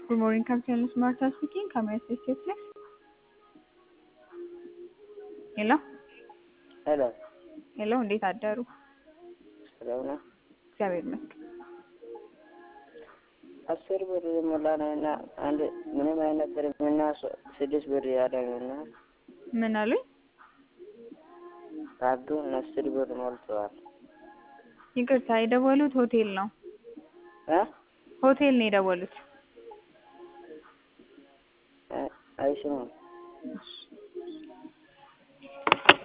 Good morning, Captain Martha speaking. Can I assist you, please? ሄሎ ሄሎ ሄሎ፣ እንዴት አደሩ? ሰላም ነው። እግዚአብሔር ይመስገን። አስር ብር የሞላ ነው እና አንድ ምንም አይነት ብር እና ስድስት ብር ያለ ነው እና ምን አሉኝ? ካርዱን አስር ብር ሞልተዋል። ይቅርታ፣ የደወሉት ሆቴል ነው። እ ሆቴል ነው የደወሉት። አይስሙም እሺ